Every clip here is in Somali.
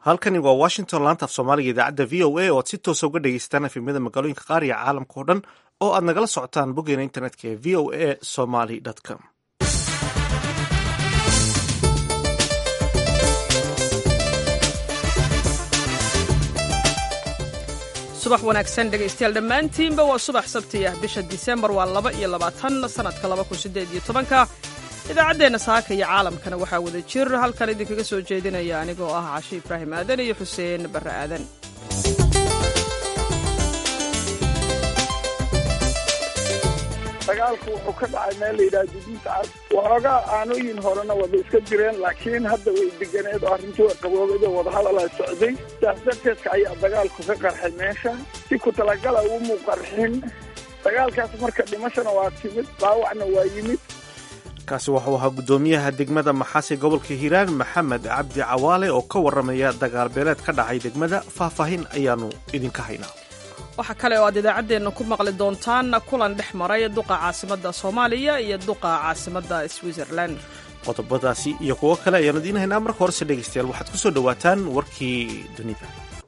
halkani waa washington laanta af soomaaliga idaacadda v o a oo aad si toosa uga dhegeysataan efemyada magaalooyinka qaar iyo caalamka oo dhan oo aad nagala socotaan boggeena internetka ee v o a somaly com subax wanaagsan dhegaystayaal dhammaantiinba waa subax sabti ah bisha disembar waa laba iyo labaatan sanadka laba kun sideed iyo tobanka idaacaddeenna saaka iyo caalamkana waxaa wada jir halkan idinkaga soo jeedinaya anigoo ah cashi ibraahim aadan iyo xuseen barre aadan dagaalku wuxuu ka dhacay meel la yidhaha juduudta cad waxoogaa aanooyin horena wada iska jireen laakiin hadda way deganeed oo arrintii way qaboobay oo wadahadalaa socday saas darteedka ayaa dagaalku ka qarxay meesha si ku talagala umu qarxin dagaalkaas marka dhimashana waa timid dhaawacna waa yimid kaasi wuxuu ahaa guddoomiyaha degmada maxaasi gobolka hiiraan maxamed cabdi cawaale oo ka warramaya dagaal beeleed ka dhacay degmada faahfaahin ayaanu idinka haynaa waxaa kale oo aad idaacaddeenna ku maqli doontaan kulan dhex maray duqa caasimadda soomaaliya iyo duqa caasimadda switzerland qodobadaasi iyo kuwo kale ayaanu idiin haynaa marka horese dhegaystayaal waxaad ku soo dhowaataan warkii dunida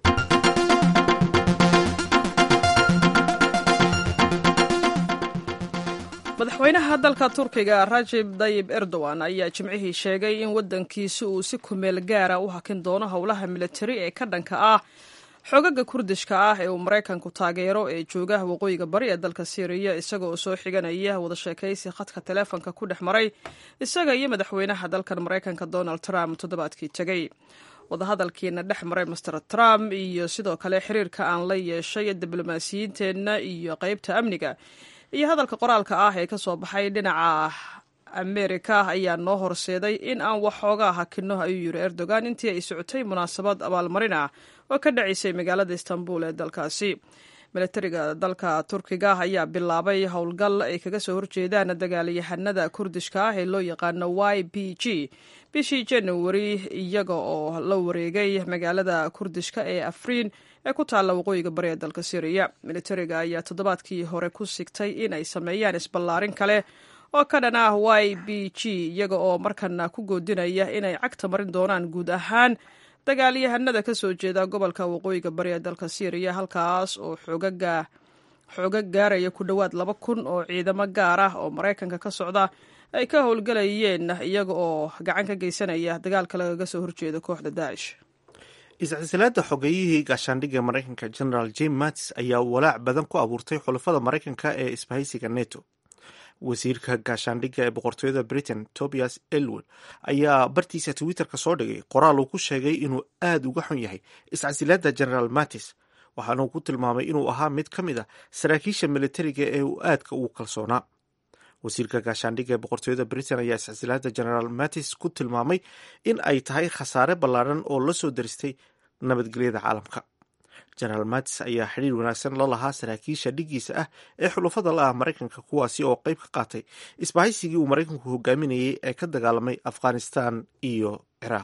madaxweynaha dalka turkiga rajib dayib erdogan ayaa jimcihii sheegay in waddankiisi uu si kumeel gaara u hakin doono howlaha militari ee ka dhanka ah xogaga kurdishka ah ee uu maraykanku taageero ee jooga waqooyiga bari ee dalka syriya isaga oo soo xiganaya wada sheekaysi khadka taleefonka ku dhex maray isaga iyo madaxweynaha dalkan maraykanka donald trump toddobaadkii tegey wadahadalkiina dhex maray master trump iyo sidoo kale xiriirka aan la yeeshay diblomaasiyiinteenna iyo qeybta amniga iyo hadalka qoraalka ah ee ka soo baxay dhinaca amerika ayaa noo horseeday in aan waxoogaa hakinno ayuu yiri erdogan intii ay socotay munaasabad abaalmarin ah oo ka dhacaysay magaalada istanbul ee dalkaasi milatariga dalka turkiga ayaa bilaabay howlgal ay kaga soo horjeedaan dagaalyahanada kurdishka ah ee loo yaqaano y b g bishii januari iyaga oo la wareegay magaalada kurdishka ee afriin ee ku taalla waqooyiga bari ee dalka syriya militariga ayaa toddobaadkii hore ku sigtay in ay sameeyaan isballaarin kale oo ka dhan ah y b g iyaga oo markana ku goodinaya inay cagta marin doonaan guud ahaan dagaalyahanada ka soo jeeda gobolka waqooyiga bari ee dalka syriya halkaas oo xoogaga xoogag gaaraya ku dhowaad laba kun oo ciidamo gaar ah oo maraykanka ka socda ay ka howlgelayeen iyaga oo gacan ka geysanaya dagaalka lagaga soo horjeeda kooxda daacish iscisilaada xogeeyihii gaashaandhigga maraykanka generaal jim mattis ayaa walaac badan ku abuurtay xulafada maraykanka ee isbahaysiga neto wasiirka gaashaandhigga ee boqortooyada britain tobias elwood ayaa bartiisa twitterka soo dhigay qoraal uu ku sheegay inuu aad uga xun yahay iscasilaada generaal mattis waxaana uu ku tilmaamay inuu ahaa mid ka mid a saraakiisha militariga ee uu aadka ugu kalsoonaa wasiirka gaashaandhigga ee boqortooyada britain ayaa iscasilaada generaal mattis ku tilmaamay in ay tahay khasaare ballaaran oo la soo daristay nabadgelyada caalamka generaal mattis ayaa xidhiir wanaagsan la lahaa saraakiisha dhiggiisa ah ee xulufada la ah maraykanka kuwaasi oo qayb ka qaatay isbahaysigii uu maraykanku hogaaminayay ee ka dagaalamay afghanistan iyo ciraaq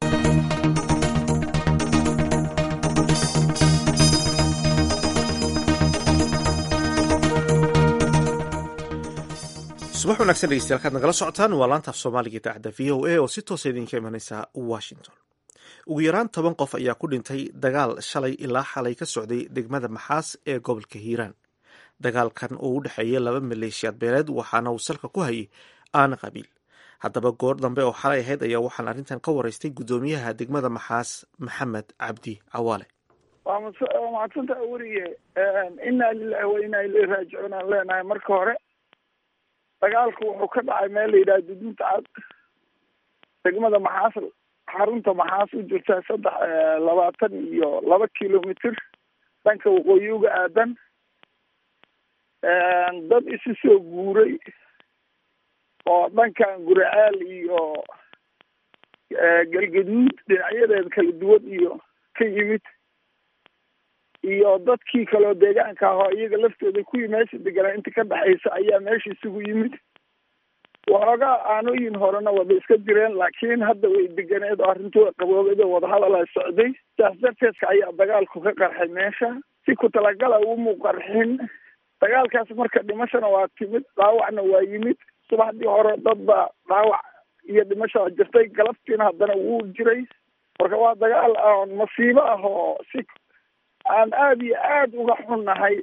subax wanagsan dhegeystayaal kaad nagala socotaan waa laantaaf soomaaliga idaacadda v o a oo si toosa idinka imanaysa washington ugu yaraan toban qof ayaa ku dhintay dagaal shalay ilaa xalay ka socday degmada maxaas ee gobolka hiiraan dagaalkan oo u dhexeeya laba maleeshiyaad beeleed waxaana uu salka ku hayay aana qabiil haddaba goor dambe oo xalay ahayd ayaa waxaan arrintan ka waraystay guddoomiyaha degmada maxaas maxamed cabdi cawaale waa mahadsanta weriye inaa lilahi wa inaa ilay raajicuun aan leenahay marka hore dagaalku wuxuu ka dhacay meel la yidhaha juduudta cad degmada maxaas xarunta maxaas u jirta saddex labaatan iyo laba kilomitr dhanka waqooyi uga aadan dad isu soo guuray oo dhankan guraceel iyo galgaduud dhinacyadeeda kala duwan iyo ka yimid iyo dadkii kaleo deegaanka ahoo iyaga laftooda kuwii meesha deganaa inta ka dhexaysa ayaa meesha isugu yimid waxoogaa aanooyin horena wada iska jireen laakiin hadda way deganeed oo arrintii way qaboobay oo wadahadalaa socday saas darteedka ayaa dagaalku ka qarxay meesha si ku talagala umu qarxin dagaalkaas marka dhimashana waa timid dhaawacna waa yimid subaxdii hore dad baa dhaawac iyo dhimashaa jirtay galabtiina haddana wuu jiray marka waa dagaal aan masiibo ah oo si aan aada iyo aada uga xunnahay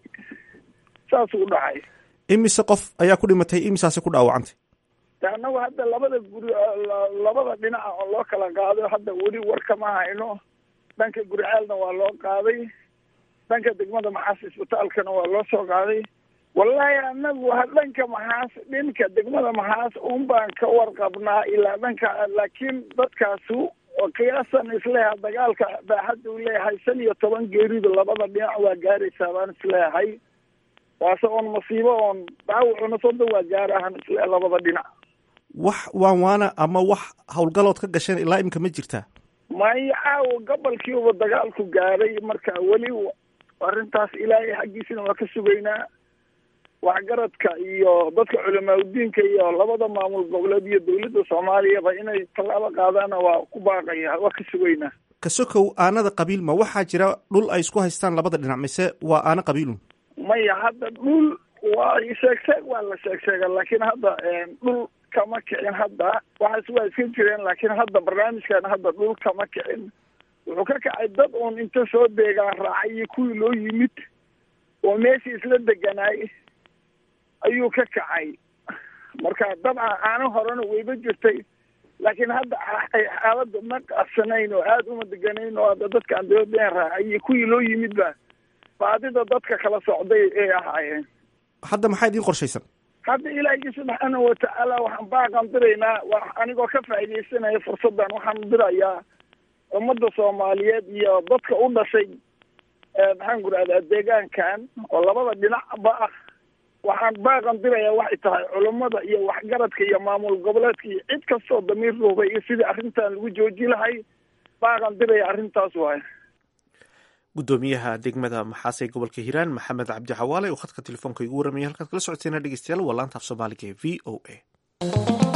saas u dhacay imise qof ayaa ku dhimatay imisaasi ku dhaawacantay de annagu hadda labada guri labada dhinaca oo loo kala qaado hadda weli war kama hayno dhanka guricaalna waa loo qaaday dhanka degmada maxaas isbitaalkana waa loo soo qaaday wallaahi anagu dhanka maxaas dhinka degmada maxaas un baan ka warqabnaa ilaa dhanka laakiin dadkaasu qiyaasan isleeyahay dagaalka baaxadda uu leeyahay shan iyo toban geeridu labada dhinac waa gaaraysaa baan isleeyahay waase oon masiibo oon dhaawacuna soda waa gaarahan isleeyahay labada dhinac wax waan waana ama wax howlgalood ka gasheen ilaa imika ma jirtaa maya caawa gobolkiiba dagaalku gaaray marka weli arrintaas ilaahay xaggiisina waa ka sugaynaa waxgaradka iyo dadka culamaauddiinka iyo labada maamul goboleed iyo dawladda soomaaliyaba inay tallaabo qaadaana waa ku baaqaya waa ka sugaynaa kasokow aanada qabiil ma waxaa jira dhul ay isku haystaan labada dhinac mise waa aana qabiilun maya hadda dhul waa sheeg sheeg waa la sheeg sheega laakiin hadda dhul kama kicin hadda waxaas waa iska jireen laakiin hadda barnaamijkan hadda dhul kama kicin wuxuu ka kacay dad uun inta soo deegaan raacay iyo kuwii loo yimid oo meeshii isla deganaay ayuu ka kacay marka dabcan aana horena wayba jirtay laakiin hadda xaaladda ma qabsanayn oo aada uma deganayn oo hadda dadkaan dawladeen raacay iyo kuwii loo yimidba baadida dadka kala socday ay ahaayeen hadda maxaa idiin qorshaysan hadda ilaahi subxaanahu watacaala waxaan baaqan diraynaa wa anigoo ka faaidaysanaya fursaddan waxaan dirayaa ummadda soomaaliyeed iyo dadka u dhashay maxaan ku rahdaa deegaankan oo labada dhinacba ah waxaan baaqan dirayaa waxay tahay culummada iyo waxgaradka iyo maamul goboleedka iyo cid kastoo damiir ruubay iyo sidii arrintan lagu jooji lahay baaqan diraya arrintaas waay gudoomiyaha degmada maxaas ee gobolka hiiraan maxamed cabdi xawaale oo khadka telefoonka igu warramaya halkaad kala socoteena dhegeystayaal waa laanta af soomaaliga ee v o a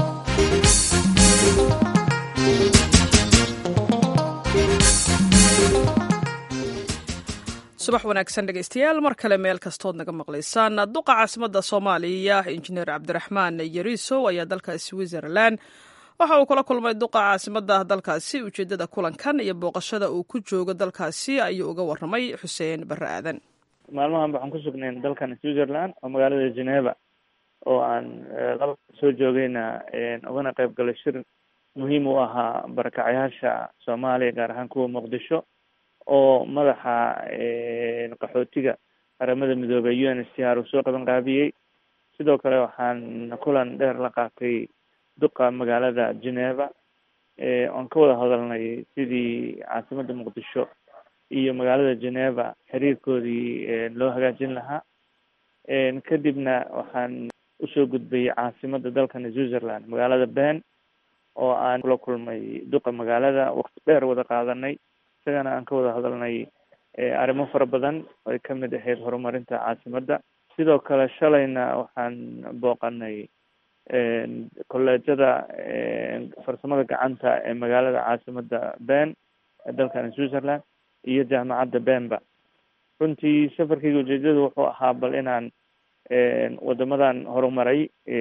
subax wanaagsan dhegeystayaal mar kale meel kastood naga maqlaysaan duqa caasimada soomaaliya injineer cabdiraxmaan yariisow ayaa dalka switzerland waxa uu kula kulmay duqa caasimada dalkaasi ujeedada kulankan iyo booqashada uu ku joogo dalkaasi ayuu uga waramay xuseen bare aadan maalmahan waxaan ku sugnayn dalkan switzerland oo magaalada geneva oo aan laba soo joogayna ugana qayb galay shir muhiim u ahaa barakacayaasha soomaaliya gaar ahaan kuwa muqdisho oo madaxa qaxootiga qaramada midoobey u n s t r uu soo qaban qaabiyey sidoo kale waxaan kulan dheer la qaatay duqa magaalada geneva oon ka wada hadalnay sidii caasimada muqdisho iyo magaalada geneva xiriirkoodii loo hagaajin lahaa kadibna waxaan usoo gudbayay caasimada dalkan switzerland magaalada ben oo aan kula kulmay duqa magaalada waqti dheer wada qaadanay isagana aan ka wada hadalnay arrimo fara badan ay kamid ahayd horumarinta caasimada sidoo kale shalayna waxaan booqanay kolleejada farsamada gacanta ee magaalada caasimada ben ee dalkan switzerland iyo jaamacadda benba runtii safarkayga ujeedada wuxuu ahaa bal inaan wadamadan horumaray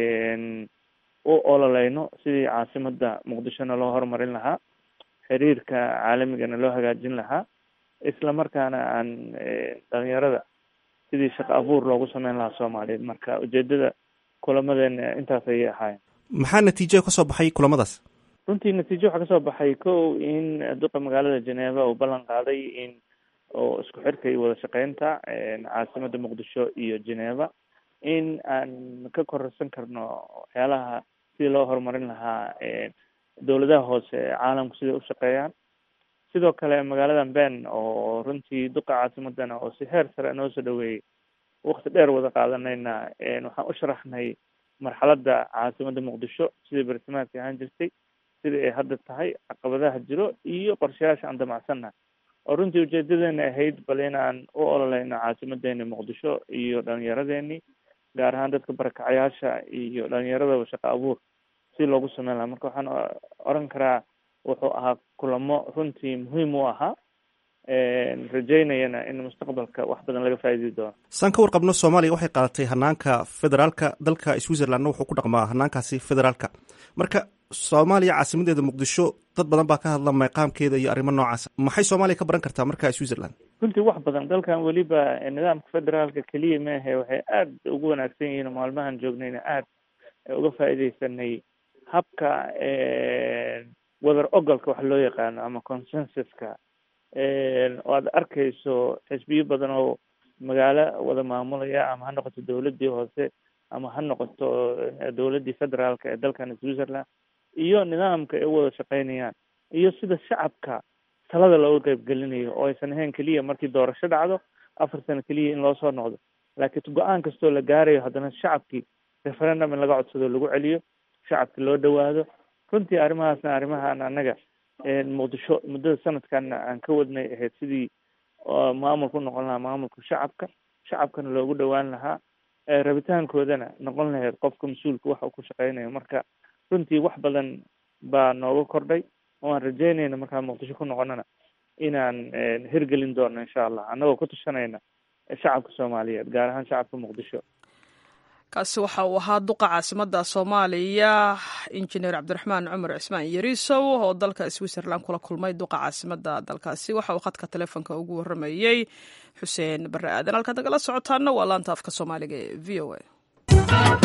u ololeyno sidii caasimada muqdishona loo horumarin lahaa xiriirka caalamigana loo hagaajin lahaa isla markaana aan dhalinyarada sidii shaqo abuur loogu sameyn lahaa soomaaliyeed marka ujeedada kulamadeena intaas ayay ahaayeen maxaa natiijo kasoo baxay kulamadaas runtii natiijo waxaa kasoo baxay ko in duqa magaalada geneva uu ballan qaaday in oo isku xirka iyo wada shaqeynta caasimada muqdisho iyo geneva in aan ka kororsan karno waxyaalaha sidii loo horumarin lahaa dowladaha hoose ee caalamku siday u shaqeeyaan sidoo kale magaaladan ben oo runtii duqa caasimadana oo si heer sare noo soo dhaweeyey wakti dheer wada qaadanayna waxaan u sharaxnay marxaladda caasimada muqdisho sidai bartilmaadka ahaan jirtay sida ay hadda tahay caqabadaha jiro iyo qorshayaasha aan damacsanna oo runtii ujeedadeena ahayd bal inaan u ololeyno caasimadeeni muqdisho iyo dhalinyaradeenii gaar ahaan dadka barakacayaasha iyo dhalinyaradaba shaqo abuur si loogu sameyn lahaa marka waxaan oran karaa wuxuu ahaa kulamo runtii muhiim u ahaa rajeynayana in mustaqbalka wax badan laga faa'iidi doono saan ka warqabno soomaaliya waxay qaadatay hanaanka federaalka dalka switzerlandna wuxuu ku dhaqmaa hanaankaasi federaalka marka soomaaliya caasimadeeda muqdisho dad badan baa ka hadla meeqaamkeeda iyo arrimo noocaas maxay soomaaliya ka baran kartaa markaa switzerland runtii wax badan dalkan weliba nidaamka federaalka keliya maahe waxay aada ugu wanaagsan yihiin oo maalmahan joognayna aada uga faa'iidaysanay habka wadar ogolka wax loo yaqaano ama consensuska oo aad arkayso xisbiyo badan oo magaalo wada maamulaya ama ha noqoto dawladdii hoose ama ha noqoto dawladdii federaalka ee dalkan switzerland iyo nidaamka ay u wada shaqeynayaan iyo sida shacabka talada looga qeybgelinayo oo aysan ahayn keliya markii doorasho dhacdo afar sano keliya in loo soo noqdo laakiin go-aan kastoo la gaarayo haddana shacabkii referendum in laga codsado lagu celiyo shacabki loo dhawaado runtii arrimahaasna arrimahaan annaga muqdisho muddada sanadkan aan ka wadnay ahayd sidii maamulku noqon lahaa maamulka shacabka shacabkana loogu dhawaan lahaa rabitaankoodana noqon lahayd qofka mas-uulka waxa uu ku shaqeynayo marka runtii wax badan baa nooga kordhay oo aan rajeynayna markaan muqdisho ku noqonana inaan hirgelin doono insha allah annagoo ku tushanayna shacabka soomaaliyeed gaar ahaan shacabka muqdisho kaasi waxa uu ahaa duqa caasimada soomaaliya injineer cabdiraxmaan cumar cismaan yariisow oo dalka switzerland kula kulmay duqa caasimada dalkaasi waxa uu khadka telefoonka ugu waramayey xuseen bare aadan halkaad nagala socotaana waa laanta afka soomaaliga ee v o a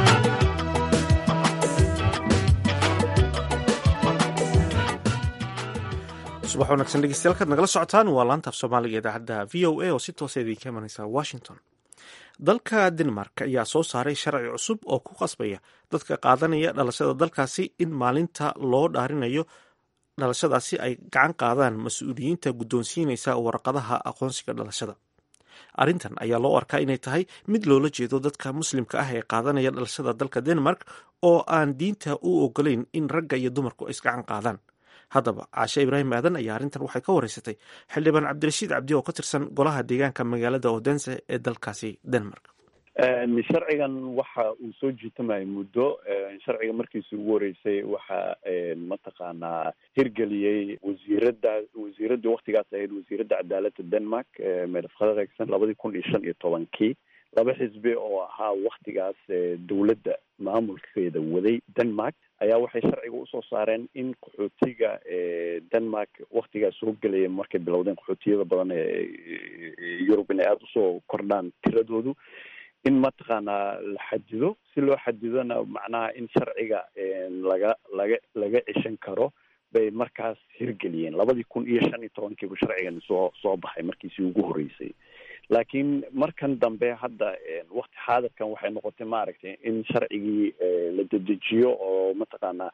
subax wanaagsan dhegeystayaal kaad nagala socotaan waa laanta af soomaaliga idaacadda v o a oo si toosa idinka imanaysa washington dalka denmark ayaa soo saaray sharci cusub oo ku qasbaya dadka qaadanaya dhalashada dalkaasi in maalinta loo dhaarinayo dhalashadaasi ay gacan qaadaan mas-uuliyiinta guddoonsiinaysa warqadaha aqoonsiga dhalashada arrintan ayaa loo arkaa inay tahay mid loola jeedo dadka muslimka ah ee qaadanaya dhalashada dalka denmark oo aan diinta u ogolayn in ragga iyo dumarku ay isgacan qaadaan haddaba caashe ibraahim aadan ayaa arrintan waxay ka wareysatay xildhibaan cabdirashiid cabdi oo ka tirsan golaha deegaanka magaalada odense ee dalkaasi denmark sharcigan waxa uu soo jiitamayay muddo sharciga markiisi ugu horeysay waxa mataqaanaa hirgeliyey wasiirada wasiiradii waktigaas ahayd wasiiradda cadaaladda denmark medef khadregson labadii kun iyo shan iyo tobankii laba xisbi oo ahaa waktigaas dowladda maamulkeeda waday denmark ayaa waxay sharciga usoo saareen in qaxootiga denmark waktigaas soo gelaya markay bilowdeen qaxootiyada badan ee yurub inay aada usoo kordhaan tiradoodu in mataqaanaa la xadido si loo xadidona macnaha in sharciga laga laga laga ceshan karo bay markaas hirgeliyeen labadii kun iyo shan iyo tobankiibu sharcigan soo soo baxay markiisii ugu horeysay laakiin markan dambe hadda wakti xaadirkan waxay noqotay maaragtay in sharcigii la dedejiyo oo mataqaanaa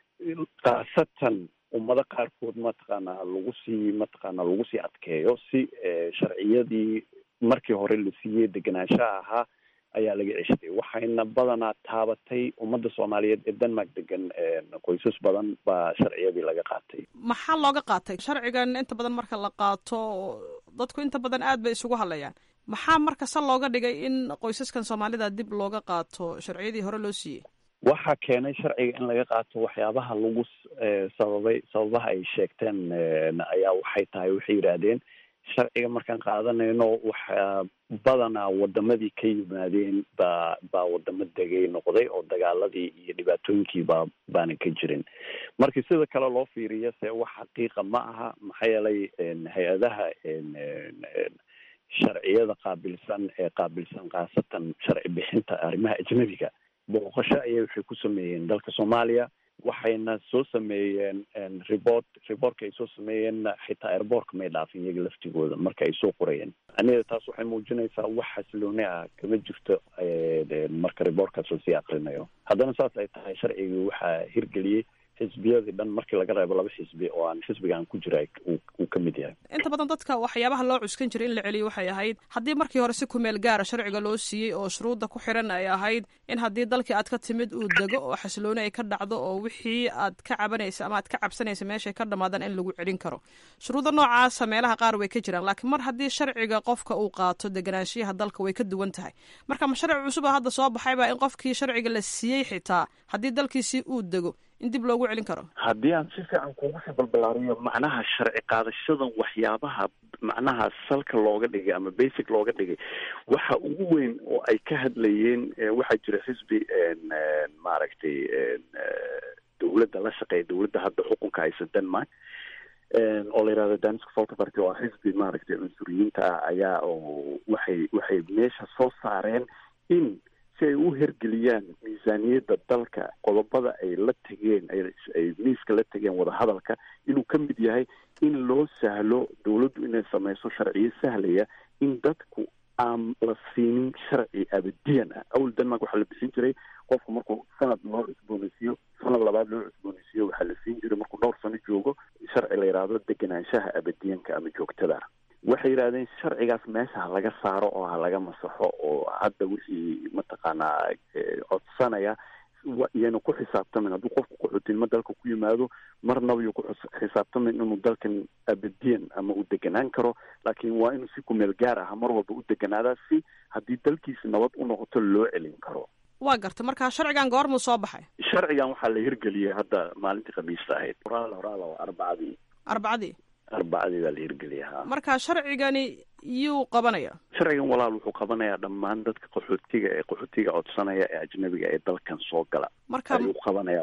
khaasatan ummado qaarkood mataqaanaa lagu sii mataqaanaa lagu sii adkeeyo si sharciyadii markii hore la siiyey degenaanshaha ahaa ayaa laga ceshtay waxayna badanaa taabatay ummadda soomaaliyeed ee denmark degan qoysas badan baa sharciyadii laga qaatay maxaa looga qaatay sharcigan inta badan marka la qaato dadku inta badan aad bay isugu hadlayaan maxaa marka se looga dhigay in qoysaskan soomaalida dib looga qaato sharciyadii hore loo siiyey waxaa keenay sharciga in laga qaato waxyaabaha lagu sababay sababaha ay sheegteen ayaa waxay tahay waxay yidhaahdeen sharciga markaan qaadanayno waxaa badanaa wadamadii ka yimaadeen baa baa wadamo degay noqday oo dagaaladii iyo dhibaatooyinkii baa baana ka jirin markii sida kale loo fiiriyo se wax xaqiiqa ma aha maxaa yeelay hay-adaha sharciyada qaabilsan ee qaabilsan khaasatan sharci bixinta arrimaha ajnabiga booqasho ayay waxay ku sameeyeen dalka soomaaliya waxayna soo sameeyeen report reportka ay soo sameeyeen xitaa airbortka may dhaafin iyaga laftigooda marka ay soo qorayeen aniga taas waxay muujinaysaa wax xasilooni ah kama jirto marka reportkaas lasii akrinayo haddana saas ay tahay sharcigii waxaa hirgeliyey xisbiyadii dhan markii laga reebo laba xisbi oo aan xisbigaan ku jira uu ka mid yahay inta badan dadka waxyaabaha loo cuskan jiray in la celiyo waxay ahayd haddii markii hore si kumeel gaara sharciga loo siiyey oo shuruudda ku xiran ay ahayd in haddii dalkii aad ka timid uu dego oo xasilooni ay ka dhacdo oo wixii aad ka cabanaysa ama aad ka cabsanaysa meeshay ka dhamaadaan in lagu celin karo shuruudda noocaasa meelaha qaar way ka jiraan laakiin mar haddii sharciga qofka uu qaato deganaanshiyaha dalka way ka duwan tahay marka ma sharci cusub a hadda soo baxayba in qofkii sharciga la siiyey xitaa haddii dalkiisii uu dego in dib loogu celin karo haddii aan si fiican kugu sii balbalaariyo macnaha sharci qaadashadan waxyaabaha macnaha salka looga dhigay ama basic looga dhigay waxa ugu weyn oo ay ka hadlayeen waxaa jira xisbi maaragtay dowladda la shaqeeya dowladda hadda xukunka haysa denmark oo la yihahdo daniska folkabarty oo xisbi maaragtay cunsuriyiinta ah ayaa oo waxay waxay meesha soo saareen in si ay u hergeliyaan miisaaniyadda dalka qodobada ay la tegeen ay miiska la tegeen wadahadalka inuu ka mid yahay in loo sahlo dowladdu inay sameyso sharciyo sahlaya in dadku aan la siinin sharci abadiyan ah awal denmark waxaa la bixin jiray qofku markuu sanad loo cusboonaysiiyo sanad labaad loo cusboonaysiiyo waxaa la siin jiray markuu dhowr sano joogo sharci la yidhaahdo degenaanshaha abadiyanka ama joogtada waxay yidhahdeen sharcigaas meesha ha laga saaro oo ha laga masaxo oo hadda wixii mataqaanaa codsanaya iyana ku xisaabtamin hadduu qofku qaxootinimo dalka ku yimaado marnaba yuu ku xisaabtamin inuu dalkan abadiyan ama uu deganaan karo laakiin waa inuu si kumeel gaar ah mar walba u deganaadaa si haddii dalkiisa nabad u noqoto loo celin karo waa garta marka sharcigan goormuu soo baxay sharcigan waxaa la hirgeliyey hadda maalintii khamiista ahayd horaal horaal oo arbacadii arbacadii arbacadii baa la hirgeliyay ha marka sharcigani yuu qabanaya sharcigan walaal wuxuu qabanayaa dhammaan dadka qaxootiga ee qaxootiga codsanaya ee ajnabiga ee dalkan soo gala marka ayuu qabanayaa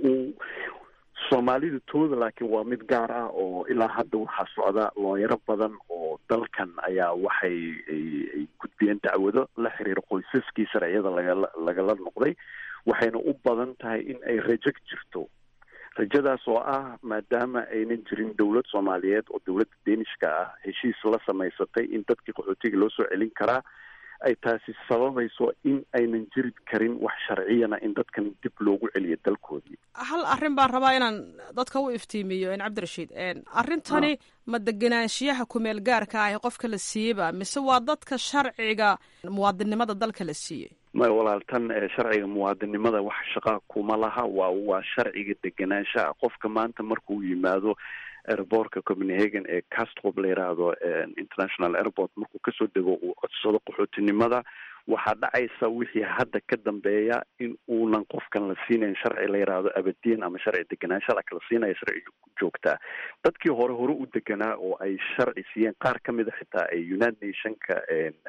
soomaalidu tooda laakiin waa mid gaar ah oo ilaa hadda waxaa socda looyaro badan oo dalkan ayaa waxay ay gudbiyeen dacwado la xiriira qoysaskii sharciyada lagala lagala noqday waxayna u badan tahay in ay rajo jirto rajadaas oo ah maadaama aynan jirin dowlad soomaaliyeed oo dowladda deenishka ah heshiis la samaysatay in dadkii qaxootiga loo soo celin karaa ay taasi sababayso in aynan jiri karin wax sharciyana in dadkan dib loogu celiyo dalkoodii hal arrin baan rabaa inaan dadka u iftiimiyo n cabdirashiid arrintani ma degenaanshiyaha kumeel gaarka ah ee qofka la siiyeyba mise waa dadka sharciga muwaadinnimada dalka la siiyey maya walaal tan sharciga muwaadinimada wax shaqaa kuma laha waa waa sharciga degenaanshaha qofka maanta markuu yimaado airbortka copenhagen ee castrop la yiraahdo international airport markuu kasoo dego uu codsado qaxootinimada waxaa dhacaysa wixii hadda ka dambeeya in uunan qofkan la siinayn sharci la yiraahdo abadiyan ama sharci deganaansha laakiin la siinaya sharci joogtaa dadkii hore hore u deganaa oo ay sharci siiyeen qaar ka mid a xitaa ay united nationka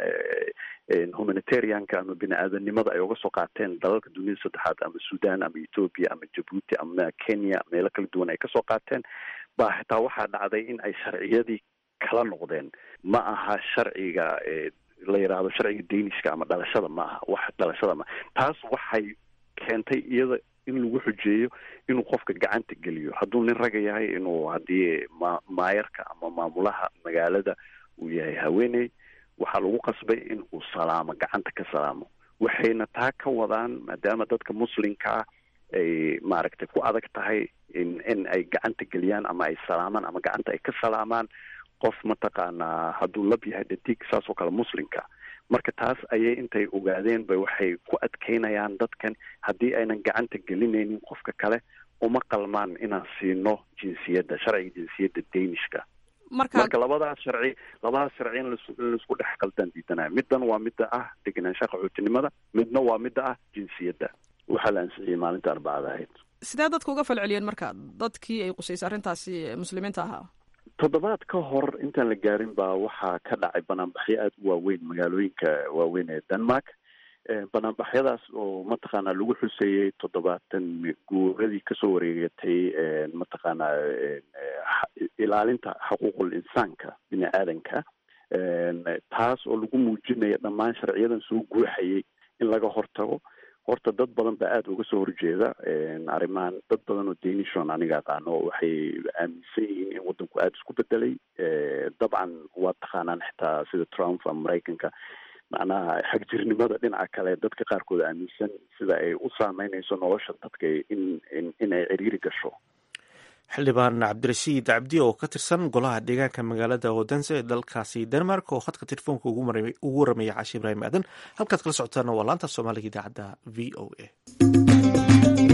humanitarianka ama bini aadanimada ay uga soo qaateen dalalka duniyada saddexaad ama sudan ama ethoopia ama jabuuti ama kenya meelo kala duwan ay kasoo qaateen baa xitaa waxaa dhacday in ay sharciyadii kala noqdeen ma aha sharciga la yidhaahdo sharciga danishka ama dhalashada ma aha wax dhalashada maaha taas waxay keentay iyada in lagu xujeeyo inuu qofka gacanta geliyo hadduu nin raga yahay inuu haddii ma maayarka ama maamulaha magaalada uu yahay haweeney waxaa lagu qasbay in uu salaamo gacanta ka salaamo waxayna taa ka wadaan maadaama dadka muslimkaa ay maaragtay ku adag tahay in in ay gacanta geliyaan ama ay salaamaan ama gacanta ay ka salaamaan qof mataqaanaa hadduu lab yahay dhadig saas oo kale muslimka marka taas ayay intay ogaadeen bay waxay ku adkeynayaan dadkan haddii aynan gacanta gelinaynin qofka kale uma qalmaan inaan siino jinsiyadda sharciga jinsiyadda danishka marka labadaas sharci labadaas sharci in laisku dhex qaldaan diidanaya middan waa midda ah degenaanshaha qaxootinimada midna waa midda ah jinsiyadda waxaa la ansixiyey maalinta arbacada ahayd sidee dadka uga falceliyeen marka dadkii ay qusaysay arrintaasi muslimiinta ahaa toddobaad ka hor intaan la gaarin baa waxaa ka dhacay banaanbaxyo aada u waaweyn magaalooyinka waaweyn ee denmark banaanbaxyadaas oo mataqaanaa lagu xuseeyey toddobaatan guuradii kasoo wareegatay mataqaanaa ilaalinta xuquuqul insaanka bini aadanka taas oo lagu muujinaya dhammaan sharciyadan soo guuxayay in laga hortago horta dad badan baa aada uga soo horjeeda arrimahan dad badan oo danishon aniga aqaano waxay aaminsan yihiin in waddanku aada isku bedelay dabcan waa taqaanaan xitaa sida trump ama maraykanka macnaha xagjirnimada dhinaca kale dadka qaarkood aaminsan sida ay u saameynayso nolosha dadka in in in ay ciriiri gasho xildhibaan cabdirashiid cabdi oo ka tirsan golaha deegaanka magaalada odense ee dalkaasi denmark oo khadka telefoonka ugu waramaya caashi ibraahim aadan halkaad kala socotaana waa laanta soomaaliga idaacadda v o a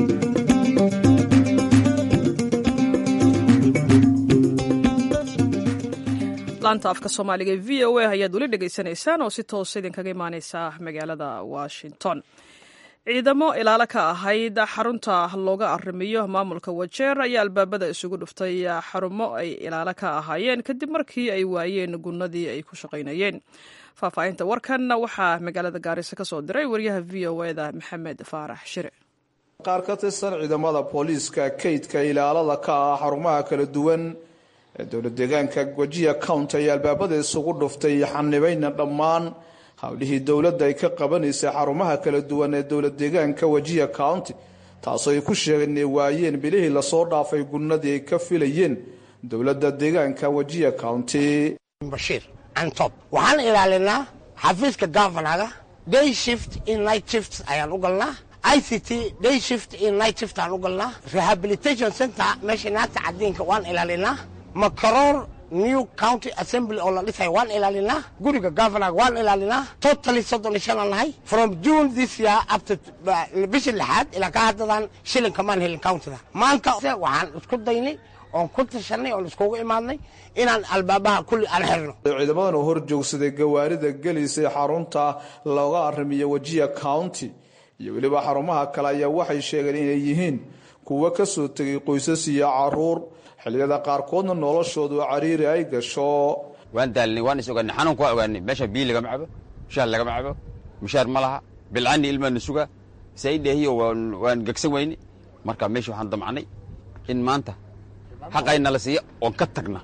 laanta afka soomaaliga e v o a ayaad weli dhegaysanaysaan oo si toosa idinkaga imaaneysa magaalada washington ciidamo ilaalo ka ahayd xarunta looga arrimiyo maamulka wajeer ayaa albaabada isugu dhuftay xarumo ay ilaalo ka ahaayeen kadib markii ay waayeen gunnadii ay ku shaqaynayeen faahfaahinta warkan waxaa magaalada gaarisa ka soo diray wariyaha v o eda maxamed faarax shire qaar ka tirsan ciidamada booliiska kaydka ilaalada ka ah xarumaha kala duwan ee dowlad deegaanka wajiya county ayaa albaabada isugu dhuftay xanibayna dhammaan howlihii dowladda ay ka qabanaysay xarumaha kala duwan ee dowlad deegaanka wajiya county taasoo ay ku sheegeen inay waayeen bilihii lasoo dhaafay gunnadii ay ka filayeen dowladda deegaanka wajiya county bashiir antob waxaan ilaalinaa xafiiska gavanaga day shift in night shift ayaan u galnaa i c t day shift in night shift aan u galnaa rehabilitation center meesha naagta cadiinka waan ilaalinaa makaroor new county assembly oo la dhisay waan ilaalinaa guriga governaga waan ilaalinaa totally soddon iyo shan aan nahay from june this year up to bishii lixaad ilaa ka haddadan shilinka maan helin countyda maanta waxaan isku daynay oon ku tashanay oon iskugu imaadnay inaan albaabaha kulli aan xirno ciidamadan oo hor joogsaday gawaarida gelaysay xarunta looga aramiyo wajiya county iyo weliba xarumaha kale ayaa waxay sheegeen inay yihiin kuwo ka soo tegay qoysas iyo caruur xilliyada qaarkoodna noloshoodu cariiri ay gasho waan daalnay waan is ogaanay xanuunka waa ogaanay meesha biyo lagama cabo mushaar lagama cabo mushaar ma laha bilcani ilmaana suga saidheehiyo waan gegsan weyne marka meesha waxaan damcnay in maanta xaqayna la siiya oon ka tagna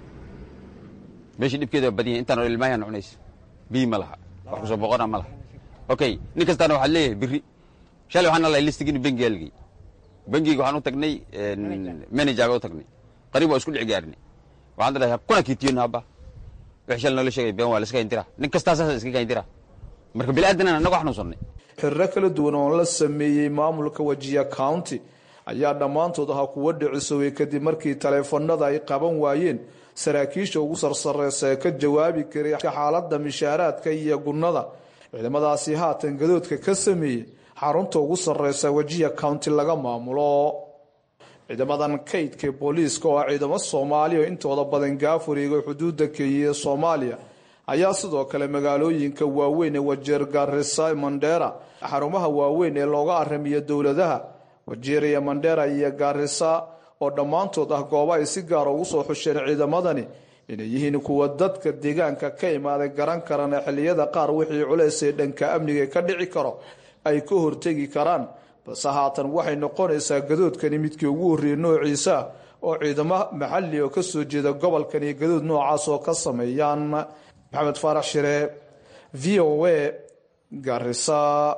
meesha dhibkeeda waa badan yahay intaan ilmaayaan cunayso biyo ma laha wax kusoo boqona ma laha okay nin kastaana waxaad leeyahay biri shalay waxaan nalahay listigin bengiga lagey bengiga waxaan u tagnay managerga u tagnay qariib waa isku dhici gaarnay waxaan dhahay kuna kiitiyon haba wix shal noola sheegay been waa la iska hindira nin kastaa saasa iska hindira marka bili-aadana annaga xanuunsanay xiriro kala duwan oo la sameeyey maamulka wajiya county ayaa dhammaantood ahaa kuwo dhicisoway kadib markii taleefanada ay qaban waayeen saraakiisha ugu sarsareysa ee ka jawaabi karay xaaladda mishaaraadka iyo gunnada ciidamadaasi haatan gadoodka ka sameeyey xarunta ugu sarreysa wajiya county laga maamulo ciidamadan kaydka booliiska oo ah ciidamo soomaaliya oo intooda badan gaafuriga xuduudda kenya ee soomaaliya ayaa sidoo kale magaalooyinka waaweyn ee wajeer garisa mandera xarumaha waaweyn ee looga aramiyo dowladaha wajeer iyo mandera iyo garisa oo dhammaantood ah goobo ay si gaara ugu soo xusheen ciidamadani inay yihiin kuwa dadka deegaanka ka imaaday garan karana xilliyada qaar wixii culeys ee dhanka amniga ka dhici karo ay ka hortegi karaan balse haatan waxay noqonaysaa gadoodkani midkii ugu horreeyey noociisa oo ciidamo maxali oo kasoo jeeda gobolkan iyo gadood noocaas oo ka sameeyaan maxamed faarax shire v o a garisa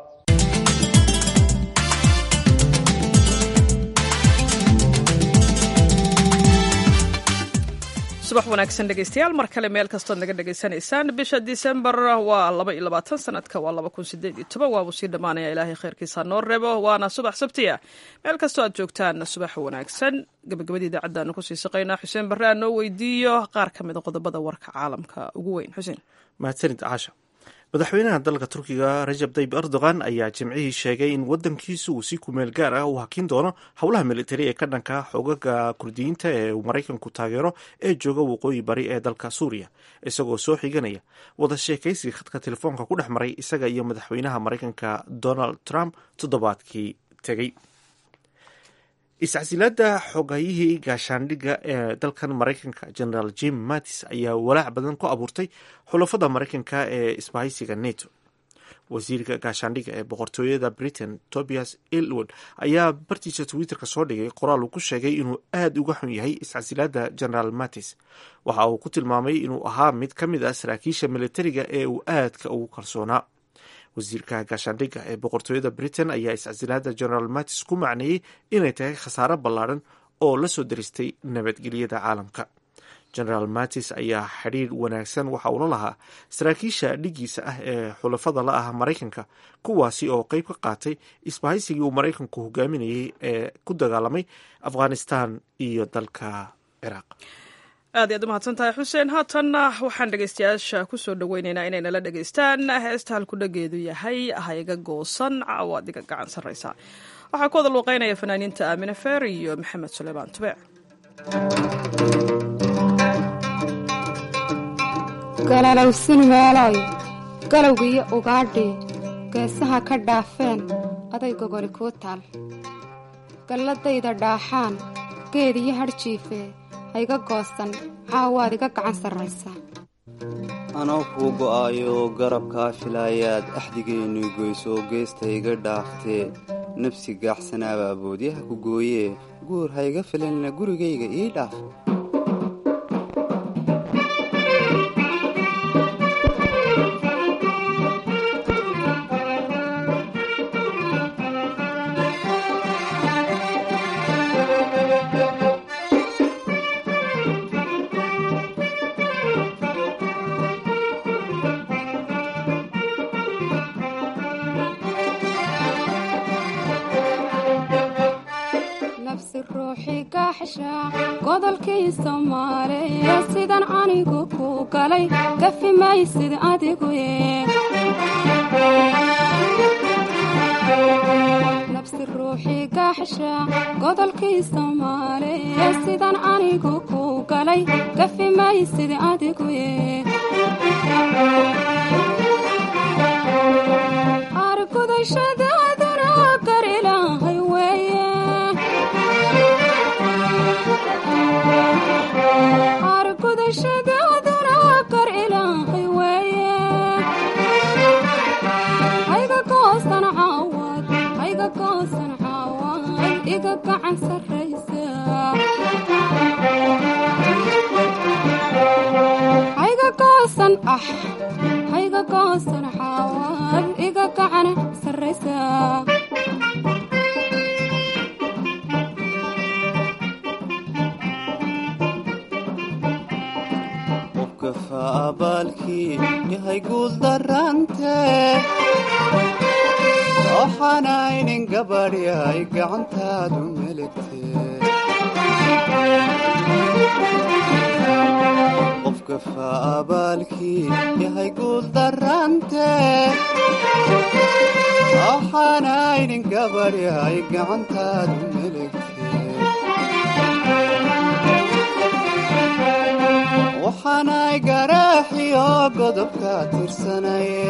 subax wanaagsan dhegeystayaal mar kale meel kastood naga dhegaysanaysaan bisha disembar waa laba iyo labaatan sanadka waa laba kun sideed iyo toban waabuu sii dhammaanaya ilaahay khayrkiisa noo reebo waana subax sabtiya meel kastoo aad joogtaan subax wanaagsan gabagabadii idaacaddaanu kusii shaqaynaa xuseen barre aan noo weydiiyo qaar ka mida qodobada warka caalamka ugu weyn xuseen mahadsanid caasha madaxweynaha dalka turkiga rajab tayib erdogan ayaa jimcihii sheegay in wadankiisu uu si kumeel gaar ah u hakin doono howlaha militari ee ka dhanka xoogaga kurdiyiinta ee uu maraykanku taageero ee jooga waqooyi bari ee dalka suuriya isagoo soo xiganaya wada sheekaysiga khadka telefoonka ku dhex maray isaga iyo madaxweynaha maraykanka donald trump toddobaadkii tegey iscasilaada xogayihii gaashaandhigga ee dalkan maraykanka generaal jim mattis ayaa walaac badan ku abuurtay xulafada maraykanka ee isbahaysiga neto wasiirka gaashaandhigga ee boqortooyada britain tobias ilwood ayaa bartiisa twitterka soo dhigay qoraal uu ku sheegay inuu aada uga xun yahay iscasilaada generaal mattis waxa uu ku tilmaamay inuu ahaa mid ka mid ah saraakiisha militariga ee uu aadka ugu kalsoonaa wasiirka gaashaandhigga ee boqortooyada britain ayaa iscasilaada generaal mattis ku macneeyey inay tahay khasaaro ballaadhan oo la soo daristay nabadgelyada caalamka generaal mattis ayaa xidhiir wanaagsan waxa uula lahaa saraakiisha dhigiisa ah ee xulafada la ah maraykanka kuwaasi oo qeyb ka qaatay isbahaysigii uu maraykanku hogaaminayay ee ku dagaalamay afghanistan iyo dalka ciraaq aad iyaad u mahadsan tahay xuseen haatanna waxaan dhegeystayaasha kusoo dhaweyneynaa inay nala dhegeystaan heesta halku dhageedu yahay hayga goosan caawaad iga gacan sarreysa waxaa ku wada luuqeynaya fanaaniinta aamine feer iyo maxamed suleymaan tubeec galalowsin meeloy galowgiiyo ugaadhii geesaha ka dhaafeen aday gogoli kuu taal galladayda dhaaxaan geed iyo hadhjiifee hayga goosan caawaad iga gacan sarraysaa anoo kuu go'aayo garabkaa filaayaad axdigeennu goysoo geesta iga dhaaftee nafsi gaaxsanaaba aboodyaha ku gooyee guur hayga filanina gurigayga ii dhaaf nafsi ruuxi gaaxsha godolkii soomaaliya sidan anigu ku galay gafi maysid adigu nafsi ruuxi gaaxsha godolkii soomaaliya sidan anigu ku galay gafi maysid adigu argudashadaaduna gar ilaahay weeye argudashadaaduna gar ilaahay weeye hayga goosan caawad hayga goosan caawad iga gacan sarraysa hayga goosan ah hayga goosan caawad iga gacan sarraysa qofka faabaalkii yahay guul darante waxaanaynin gabadh yahay gacantaadu meligte qofka faabaalkii yahay guul darante waxaanaynin gabadh yahay gacantaadu meligte waxaanay garaaxiyo godobka tirsanaye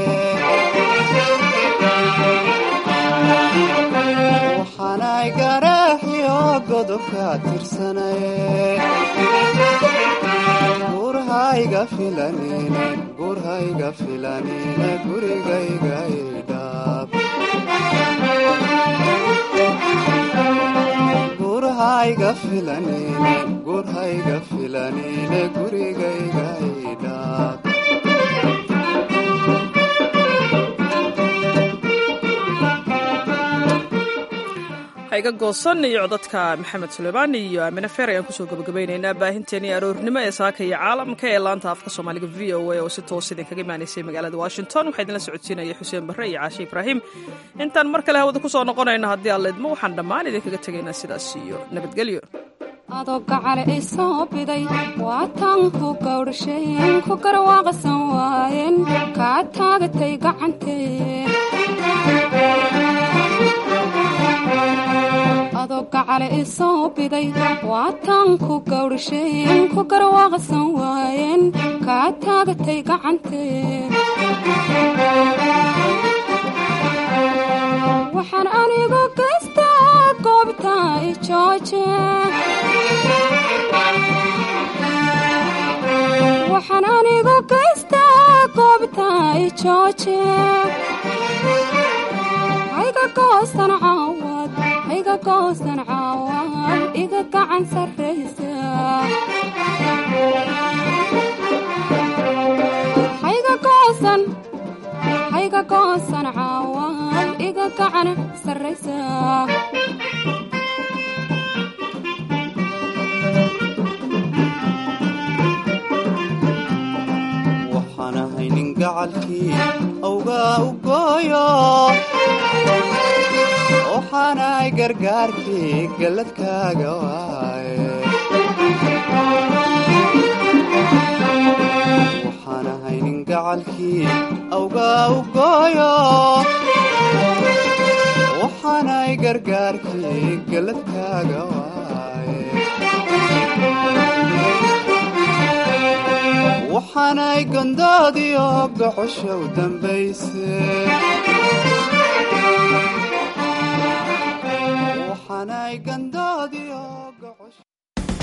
waxaanay garaaxiyo godobka tirsanaye gurhayga filanine gurhayga filanine gurigayga idhaab gurhayga filanine gurhayga filanine gurigayga idhaab hayga goosan iyo codadka maxamed suleymaan iyo aamine feer ayaan kusoo gabagabaynaynaa baahinteenii aroornimo ee saaka iyo caalamka ee laanta afka soomaaliga v o a oo si toos idinkaga imaanaysay magaalada washington waxaa idinla socodsiinaya xuseen barre iyo caashe ibraahim intaan mar kale hawada kusoo noqonayno haddii aan leedmo waxaan dhammaan idinkaga tegaynaa sidaas iyo nabadgelyo adoo gacale i soo biday waatan ku gawdhasheen ku garwaaqsan waayeen kaa taagatay gacantee adoo gacale i soo biday waatan ku gawdhasheen ku garwaaqsan waayeen kaa taagatay gacantee waxaan anigu gaystaa goobta i jooje waxaan anigu gaystaa goobta i jooje hayga goosan caawad hayga goosan caawad iga gacan sarraysa hayga goosan hayga goosan caawad iga gacan sarraysa waxaan ahay nin gacalkii awgaa u gooyo waxaanay gargaarkii galladkaaga waaye waxaan ahay nin gacalkii awgaa u gooyo waxaanay gargaarkii galladkaaga waaye waxaanay gondoodiyo gocosha u dambayse waxaanay gandoodii